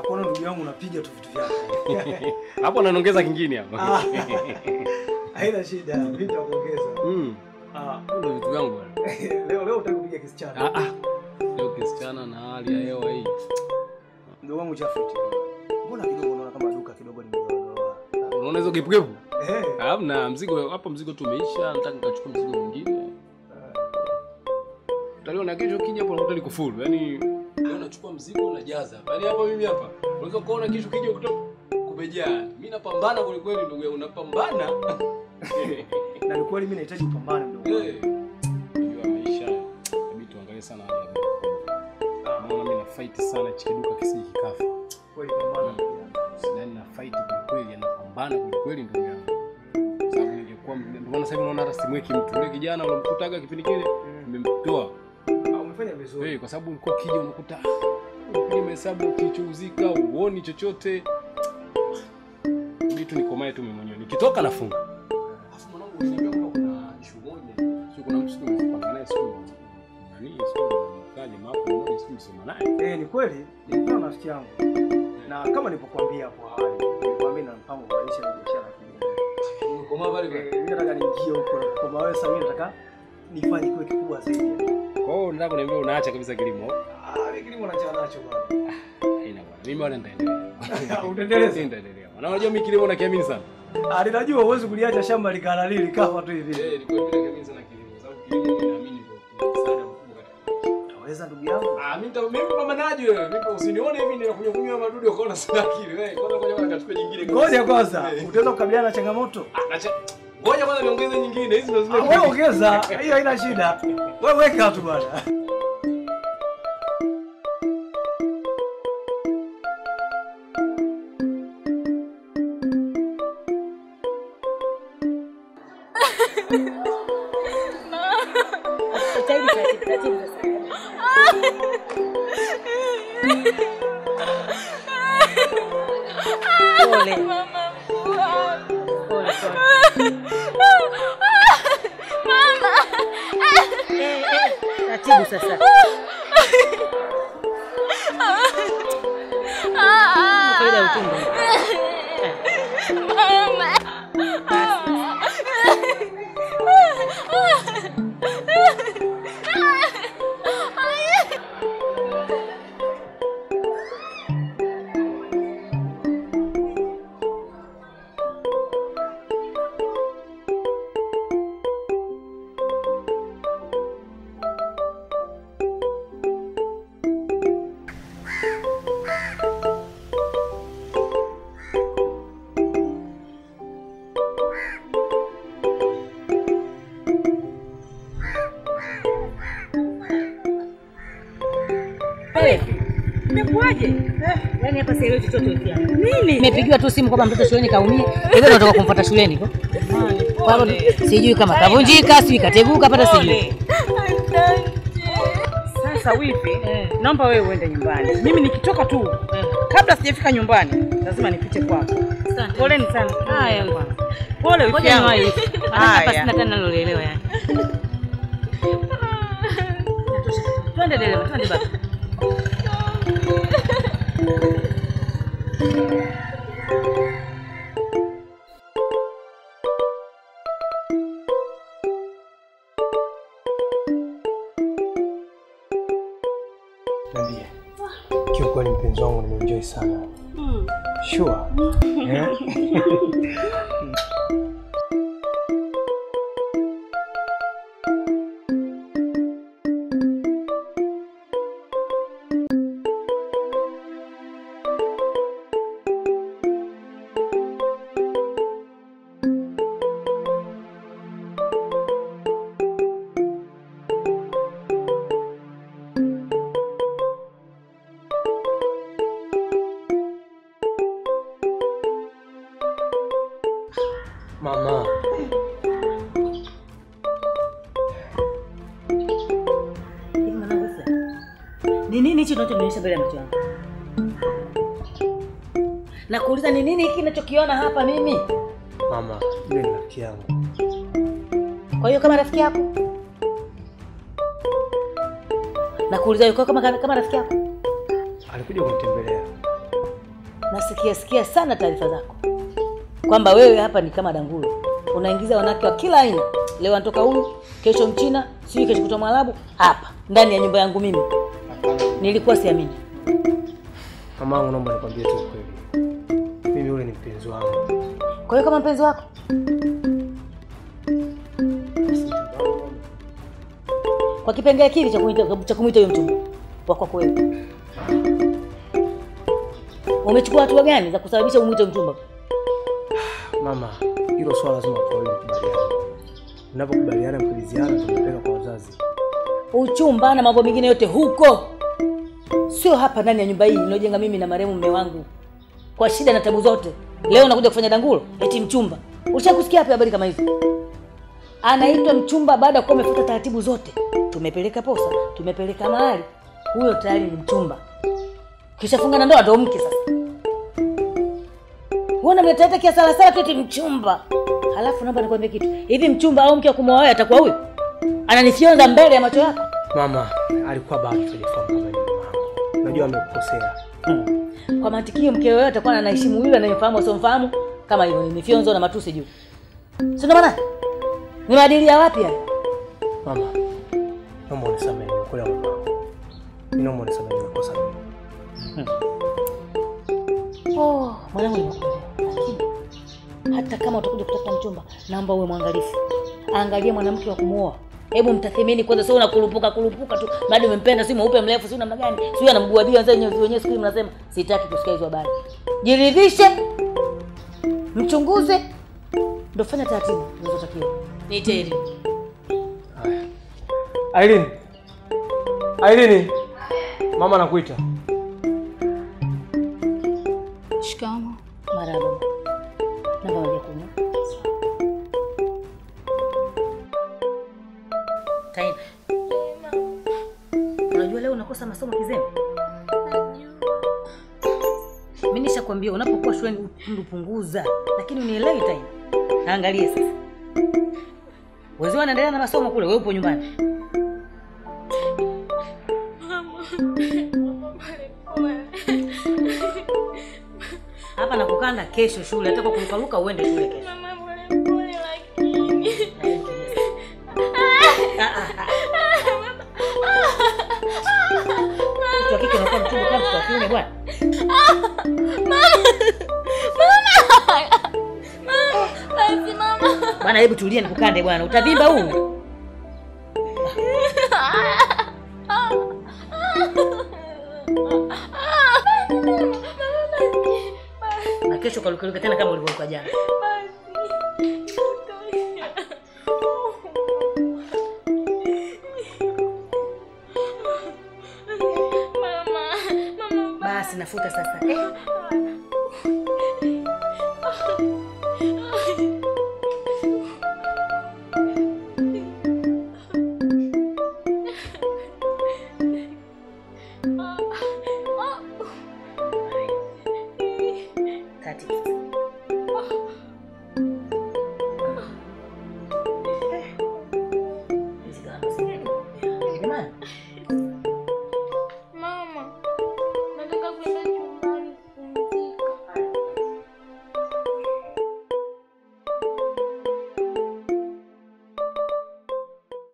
na kuona ndugu yangu unapiga tu vitu vyako. Hapo naongeza kingine hapo. Ah. Haina shida, mimi nitakuongeza. Mm. Ah, Ndio vitu vyangu bwana. leo leo utaki kupiga kisichana. Ah ah. Leo kisichana na hali ya hewa hii. Ndugu wangu Jafet. Mbona kidogo unaona kama duka kidogo limedoa? Unaona hizo gepu Eh. Hamna mzigo hapa, mzigo tu umeisha, nataka nikachukua mzigo mwingine. Utaliona kesho kija hapo unakuta liko full. Yaani leo nachukua mzigo najaza. Yaani hapa mimi hapa. Unaweza kuona kesho kija kutoka kumejaa. Mimi napambana kweli kweli ndugu yangu, napambana. Na ni kweli mimi nahitaji kupambana mdogo. wangu. Eh. Unajua maisha. Inabidi tuangalie sana hali ya mambo. Naona mimi na fight sana hichi kiduka kisije kikafa. Kweli pambana. ndugu yangu. Yaani na fight kweli kweli, anapambana kweli kweli ndugu yangu. Sababu ningekuwa ndio maana sasa hivi unaona hata simweki mtu. Yule kijana ulimkutaga kipindi kile nimemtoa. Ah, umefanya vizuri. Eh, kwa sababu ulikuwa ukija unakuta unapiga mahesabu kilichouzika, uoni chochote. Mimi tu nikomae tu mimi mwenyewe. Nikitoka nafunga. Alafu mwanangu uliniambia kwamba kuna issue moja. Sio kuna mtu siku mpanga naye siku. Nani siku kaje mapo mmoja siku msoma naye. Eh, ni kweli nilikuwa na rafiki yangu. Na kama nilipokuambia hapo awali, nilikwambia na mpango wa kuanzisha biashara ya kilimo. Umekomaa pale Eh, pale. mimi nataka niingie huko na kwa wewe sasa mimi nataka nifanye kiwe kikubwa zaidi. Kwa hiyo nataka kuniambia unaacha kabisa kilimo. Ah, mimi kilimo naachana nacho bwana. Haina bwana. Mimi bwana nitaendelea. Utaendeleza? Nitaendelea. Na unajua mimi kilimo nakiamini sana. Ah, ninajua huwezi kuliacha shamba likalali likafa tu hivi. Eh, ni kweli mimi nakiamini sana kilimo. Sababu kilimo mimi naamini ndio msaada mkubwa katika Utaweza ndugu yangu? Ah, mimi nita- mimi pambanaji wewe. Mimi usinione hivi ninakunywa kunywa madudu ukaona sina akili wewe. Kwanza ngoja kwanza nikachukue nyingine. kabisa. Ngoja kwanza, Eh. utaweza kukabiliana na changamoto? Ah, nacha- Ngoja kwanza niongeze nyingine. Hizi ndio zile. Ah, Wewe ongeza, hiyo haina shida. Wewe weka tu bwana. Jitahidi taratibu taratibu sasa. Pole. Pole, pole. Eh, eh, Taratibu sasa. Kawaida ya utumbo. Eh, Imekuwaje? Yaani hapa sielewi chochote pia. Nini? Nimepigiwa tu simu kwamba mtoto shuleni kaumia. Hivyo natoka kumfuata shuleni huko. Kwa hiyo sijui kama kavunjika, sijui kateguka, hata sijui. Sasa wifi, naomba wewe uende nyumbani. Mimi nikitoka tu kabla sijafika nyumbani lazima nipite kwako. Poleni sana. Haya. Pole wifi Ngoja yangu. niwahi. Hata hapa Haya. sina tena nalolielewa yani. Twende dereva, twende basi. Niambie. Kiukweli mpenzi wangu nimeenjoy sana. Sure. Eh? Mama. Hivi mwanangu sasa. Ni nini hicho unachonionyesha mbele ya macho yangu? Nakuuliza ni nini hiki ninachokiona hapa mimi? Mama, yule ni rafiki yangu. Kwa hiyo kama rafiki yako? Nakuuliza yuko kama kama rafiki yako? Alikuja kunitembelea. nasikia sikia sana taarifa zako kwamba wewe hapa ni kama dangulo, unaingiza wanawake wa kila aina. Leo anatoka huyu, kesho Mchina, sijui kesho kutoka Mwarabu, hapa ndani ya nyumba yangu mimi. Nilikuwa siamini. Mamangu, naomba nikwambie tu ukweli, mimi yule ni mpenzi wangu. Kwa hiyo kama mpenzi wako kwa kipengele kile cha kumwita cha kumwita huyo mchumba wa kwako wewe, umechukua hatua gani za kusababisha umwite mchumba? Mama, hilo swala lazima watu wawili wakubaliane. Mnapokubaliana mkiliziana, tunapeleka kwa wazazi. Uchumba na mambo mengine yote huko, sio hapa ndani ya nyumba hii niliojenga mimi na marehemu mume wangu kwa shida na tabu zote. Leo nakuja kufanya dangulo eti mchumba. Ushakusikia hapo habari kama hizo? Anaitwa mchumba baada ya kuwa amefuata taratibu zote. Tumepeleka posa, tumepeleka mahali, huyo tayari ni mchumba. Kishafunga na ndoa ndo mke sasa. Uona mletaleta kiasala sala tu eti mchumba. Halafu naomba nikwambie kitu. Hivi mchumba au mke wa kumwoa wewe atakuwa huyo? Ananifyonza mbele ya macho yako. Mama, alikuwa bado tujafahamu kama ni mama wangu. Najua amekukosea. Hmm. Kwa mantikio mke wewe atakuwa anaheshimu yule anayemfahamu asiyomfahamu kama hivyo ni mifyonzo na matusi juu. Si ndio maana? Ni maadili ya wapi haya? Mama, naomba unisamehe, nimekuelewa mama wangu. Mimi naomba unisamehe, nimekosa mimi. Oh, mwanangu nimekuelewa. Lakini hata kama utakuja kutafuta mchumba, naomba uwe mwangalifu. Angalia mwanamke wa kumuoa. Hebu mtathimini kwanza, sio unakurupuka kurupuka tu. Bado umempenda, si mweupe mrefu, si namna gani? Si ana mguu wa bia wenyewe wenyewe siku hizi mnasema sitaki kusikia hizo habari. Jiridhishe. Mchunguze. Ndio fanya taratibu zinazotakiwa. Niite Irene. Haya. Irene. Irene. Mama anakuita. Shikamo. Marahaba. Naomba waje kunywa. Taina. Unajua leo unakosa masomo kizembe? Mimi nishakwambia unapokuwa shuleni upundu punguza, lakini unielewi Taina. Angalia sasa. Wazee wanaendelea na masomo kule, wewe upo nyumbani. Hapa nakukanda kesho shule, hata kwa kurukaruka uende shule kesho. Ah, ah, ah. Mtoto wa kike unakuwa mchungu kama mtoto wa kiume bwana. Basi mama. Bwana hebu tulia nikukande bwana. Utavimba huu. Na kesho karukaruka tena kama ulivyoruka jana. Basi nafuta sasa. Eh. Kati. Hizi gharama zingine. Jamani.